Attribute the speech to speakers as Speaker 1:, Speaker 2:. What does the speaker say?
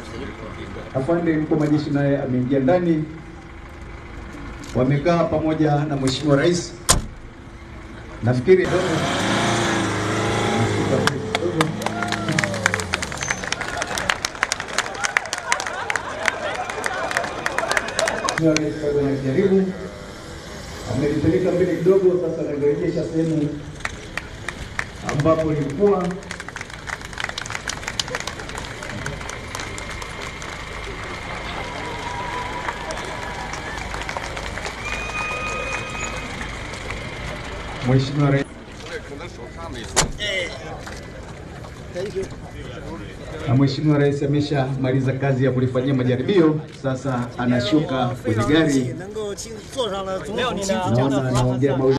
Speaker 1: Afande mkuu wa majeshi naye ameingia ndani, wamekaa pamoja na Mheshimiwa Rais. Nafikiri Mheshimiwa Rais bado anajaribu, amelipeleka mbele kidogo, sasa analirejesha sehemu ambapo ilikuwa Mheshimiwa Rais na Mheshimiwa Rais ameshamaliza kazi ya kulifanyia majaribio, sasa anashuka kwenye gari.
Speaker 2: 能够进坐上了总统的
Speaker 1: Naona anaongea mawili